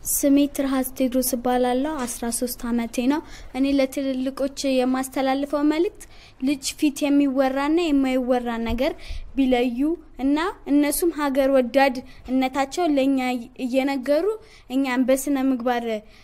ስሜ ትርሃስ ቴድሮስ እባላለሁ። 13 ዓመቴ ነው። እኔ ለትልልቆች የማስተላልፈው መልእክት ልጅ ፊት የሚወራና የማይወራ ነገር ቢለዩ እና እነሱም ሀገር ወዳድ እነታቸው ለእኛ እየነገሩ እኛን በስነ ምግባር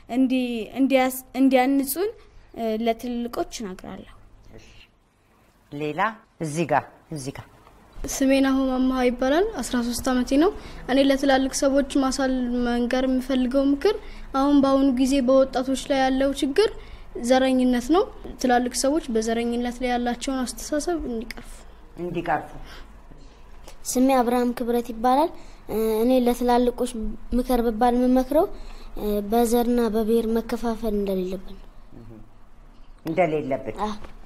እንዲያንጹን ለትልልቆች እነግራለሁ። ሌላ እዚህ ጋር እዚህ ጋር ስሜን አሁን አማሃ ይባላል። 13 ዓመቴ ነው። እኔ ለትላልቅ ሰዎች ማሳል መንገር የምፈልገው ምክር አሁን በአሁኑ ጊዜ በወጣቶች ላይ ያለው ችግር ዘረኝነት ነው። ትላልቅ ሰዎች በዘረኝነት ላይ ያላቸውን አስተሳሰብ እንዲቀርፉ እንዲቀርፉ። ስሜ አብርሃም ክብረት ይባላል። እኔ ለትላልቆች ምክር ብባል የምመክረው በዘርና በብሔር መከፋፈል እንደሌለብን እንደሌለብን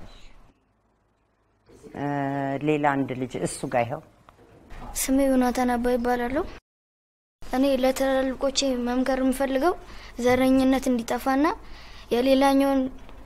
ሌላ አንድ ልጅ እሱ ጋር ይኸው ስሜ ዮናታን አባ ይባላለሁ። እኔ ለትላልቆቼ መምከር የምፈልገው ዘረኝነት እንዲጠፋና የሌላኛውን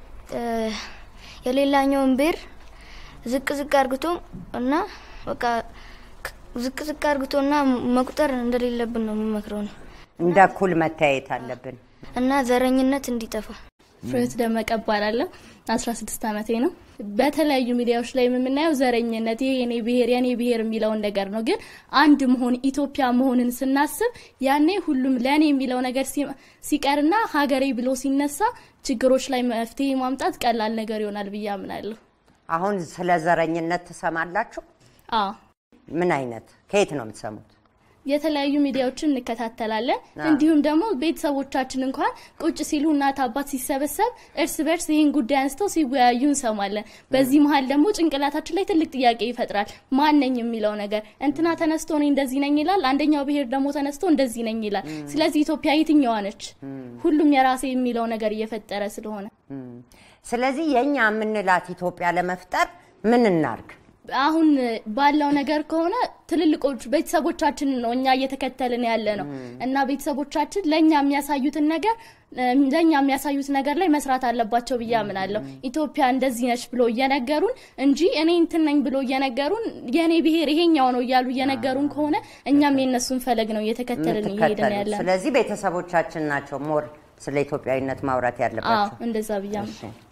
የሌላኛውን ብሔር ዝቅ ዝቅ አርግቶ እና በቃ ዝቅ ዝቅ አርግቶና መቁጠር እንደሌለብን ነው የምመክረው ነው እንደ እኩል መታየት አለብን እና ዘረኝነት እንዲጠፋ። ፍሬህይወት ደመቀ እባላለሁ። 16 ዓመቴ ነው። በተለያዩ ሚዲያዎች ላይ የምናየው ዘረኝነት ይሄ የኔ ብሔር የኔ ብሔር የሚለውን ነገር ነው። ግን አንድ መሆን ኢትዮጵያ መሆንን ስናስብ ያኔ ሁሉም ለእኔ የሚለው ነገር ሲቀርና ሀገሬ ብሎ ሲነሳ ችግሮች ላይ መፍትሄ ማምጣት ቀላል ነገር ይሆናል ብዬ አምናለሁ። አሁን ስለ ዘረኝነት ትሰማላችሁ? አዎ። ምን አይነት ከየት ነው የምትሰሙት? የተለያዩ ሚዲያዎችን እንከታተላለን። እንዲሁም ደግሞ ቤተሰቦቻችን እንኳን ቁጭ ሲሉ እናት አባት ሲሰበሰብ እርስ በርስ ይህን ጉዳይ አንስተው ሲወያዩ እንሰማለን። በዚህ መሀል ደግሞ ጭንቅላታችን ላይ ትልቅ ጥያቄ ይፈጥራል። ማን ነኝ የሚለው ነገር እንትና ተነስቶ እኔ እንደዚህ ነኝ ይላል፣ አንደኛው ብሔር ደግሞ ተነስቶ እንደዚህ ነኝ ይላል። ስለዚህ ኢትዮጵያ የትኛዋ ነች? ሁሉም የራሴ የሚለው ነገር እየፈጠረ ስለሆነ ስለዚህ የእኛ የምንላት ኢትዮጵያ ለመፍጠር ምን እናርግ? አሁን ባለው ነገር ከሆነ ትልልቆች ቤተሰቦቻችንን ነው እኛ እየተከተልን ያለ ነው እና ቤተሰቦቻችን ለእኛ የሚያሳዩትን ነገር ለእኛ የሚያሳዩት ነገር ላይ መስራት አለባቸው ብዬ አምናለሁ። ኢትዮጵያ እንደዚህ ነች ብሎ እየነገሩን እንጂ እኔ እንትን ነኝ ብሎ እየነገሩን የእኔ ብሔር ይሄኛው ነው እያሉ እየነገሩን ከሆነ እኛም የእነሱን ፈለግ ነው እየተከተልን እየሄድን ያለ ስለዚህ ቤተሰቦቻችን ናቸው ሞር ስለ ኢትዮጵያዊነት ማውራት ያለባቸው። እንደዛ ብዬ